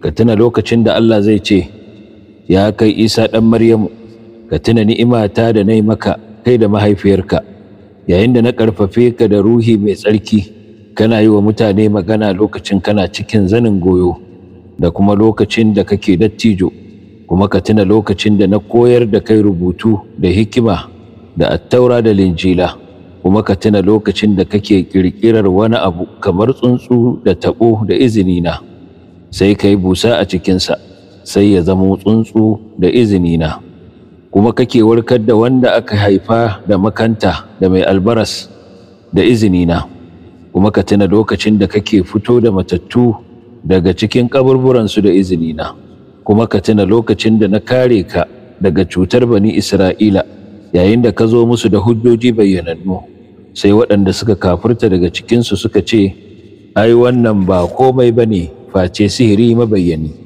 ka tuna lokacin da Allah zai ce ya kai Isa ɗan Maryamu ka tuna ni'imata da na maka kai da mahaifiyarka yayin da na ƙarfafe ka da ruhi mai tsarki kana yi wa mutane magana lokacin kana cikin zanin goyo da kuma lokacin da kake dattijo kuma ka tuna lokacin da na koyar da kai rubutu da hikima da attaura da linjila kuma ka tuna lokacin da kake ƙirƙirar wani abu kamar tsuntsu da taɓo da izinina sai ka yi busa a cikinsa sai ya zama tsuntsu da izinina kuma kake warkar da wanda aka haifa da makanta da mai albaras da izinina kuma ka tuna lokacin da kake fito da matattu daga cikin kaburburansu da izinina kuma ka tuna lokacin da na kare ka daga cutar bani isra'ila yayin da ka zo musu da hujjoji bayyanannu sai waɗanda suka kafurta daga cikinsu suka ce ai wannan ba komai ba ne face sihiri mabayyani